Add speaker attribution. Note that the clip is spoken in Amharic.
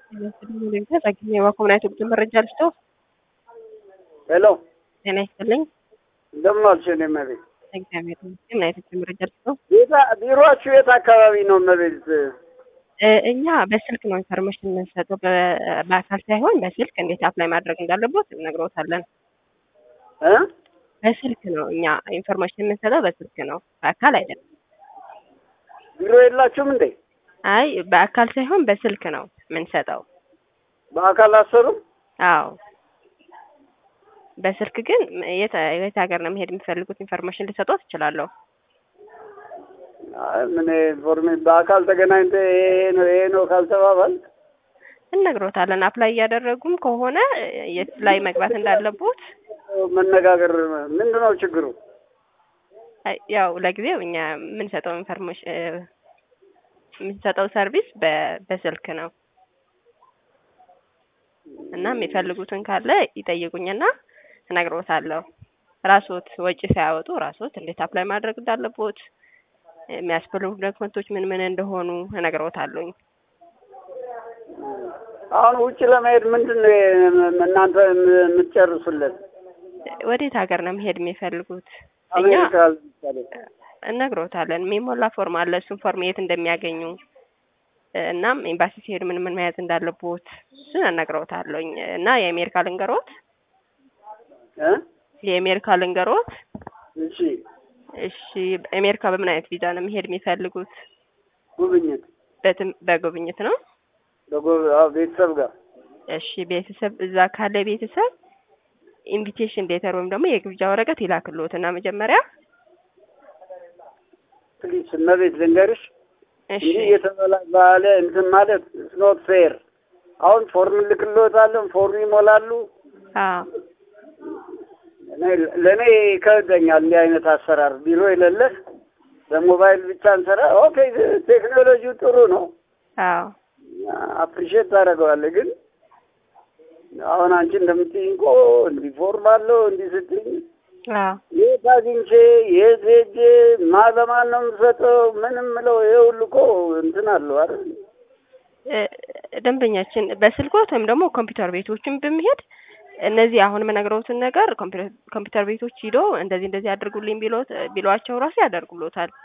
Speaker 1: የባኮምናይት ጉዞ መረጃ ልስጦ።
Speaker 2: ሄሎ
Speaker 1: ጤና ይስጥልኝ።
Speaker 2: እንደምን ዋልሽ? እኔ እመቤት
Speaker 1: እግዚአብሔር ይመስገን። ምን አይነት መረጃ ልስጦ?
Speaker 2: ቤታ- ቢሮአችሁ የት አካባቢ ነው እመቤት?
Speaker 1: እ እኛ በስልክ ነው ኢንፎርሜሽን የምንሰጠው፣ በ- በአካል ሳይሆን በስልክ እንዴት አፕላይ ማድረግ እንዳለቦት እነግሮታለን።
Speaker 2: እ
Speaker 1: በስልክ ነው እኛ ኢንፎርሜሽን የምንሰጠው፣ በስልክ ነው፣ በአካል አይደለም።
Speaker 2: ቢሮ የላችሁም እንዴ?
Speaker 1: አይ በአካል ሳይሆን በስልክ ነው የምንሰጠው።
Speaker 2: በአካል አሰሩም?
Speaker 1: አዎ በስልክ ግን የት የት ሀገር ነው መሄድ የሚፈልጉት ኢንፎርሜሽን ልሰጦት እችላለሁ።
Speaker 2: አይ ምን ኢንፎርሜሽን በአካል ተገናኝተ ይሄ ነው ይሄ ነው ካልተባባል
Speaker 1: እነግሮታለን። አፕላይ እያደረጉም ከሆነ የት ላይ መግባት እንዳለቦት
Speaker 2: መነጋገር ምንድን ነው ችግሩ?
Speaker 1: አይ፣ ያው ለጊዜው እኛ የምንሰጠው ኢንፎርሜሽን የምንሰጠው ሰርቪስ በ- በስልክ ነው እና የሚፈልጉትን ካለ ይጠይቁኝና እነግሮታለሁ። ራስዎት ወጪ ሳያወጡ ራስዎት እንዴት አፕላይ ማድረግ እንዳለቦት የሚያስፈልጉ ዶክመንቶች ምን ምን እንደሆኑ እነግሮታለሁኝ።
Speaker 2: አሁን ውጭ ለመሄድ ምንድን ነው እናንተ የምትጨርሱለት?
Speaker 1: ወዴት ሀገር ነው መሄድ የሚፈልጉት? እኛ
Speaker 2: አሜሪካ ለምሳሌ
Speaker 1: እነግሮታለን። የሚሞላ ፎርም አለ። እሱን ፎርም የት እንደሚያገኙ እናም ኤምባሲ ሲሄድ ምን ምን መያዝ እንዳለቦት እሱን እነግሮታለሁኝ እና የአሜሪካ ልንገሮት
Speaker 2: እ
Speaker 1: የአሜሪካ ልንገሮት
Speaker 2: እሺ
Speaker 1: እሺ አሜሪካ በምን አይነት ቪዛ ነው መሄድ የሚፈልጉት?
Speaker 2: ጉብኝት
Speaker 1: በትም- በጉብኝት ነው።
Speaker 2: በጎ- አዎ፣ ቤተሰብ ጋር
Speaker 1: እሺ ቤተሰብ እዛ ካለ ቤተሰብ ኢንቪቴሽን ሌተር ወይም ደግሞ የግብዣ ወረቀት ይላክልዎት እና መጀመሪያ
Speaker 2: ፕሊስ እመቤት ልንገርሽ
Speaker 1: እሺ
Speaker 2: እንዲህ የተባለ እንትን ማለት ኖት ፌር። አሁን ፎርም ልክልዎታለን፣ ፎርም ይሞላሉ።
Speaker 1: አዎ
Speaker 2: እኔ- ለእኔ ይከብደኛል እንዲህ አይነት አሰራር። ቢሮ የሌለህ በሞባይል ብቻ እንሰራ። ኦኬ ቴክኖሎጂው ጥሩ ነው፣
Speaker 1: አዎ
Speaker 2: አፕሪሼት ታደርገዋለህ። ግን አሁን አንቺ እንደምትይኝ እኮ እንዲህ ፎርም አለው እንዲህ ስትይኝ
Speaker 1: አዎ
Speaker 2: የት አግኝቼ የት ሄጄ ማ ለማን ነው የምሰጠው? ምንም ምለው ይሄ ሁሉ እኮ እንትን አለው አይደል?
Speaker 1: እ፣ ደንበኛችን በስልኮት ወይም ደግሞ ኮምፒውተር ቤቶችን በመሄድ እነዚህ አሁን የምነግረውትን ነገር ኮምፒውተር ኮምፒውተር ቤቶች ሂዶ እንደዚህ እንደዚህ አድርጉልኝ ቢሎት ቢሏቸው ራሱ ያደርጉሎታል።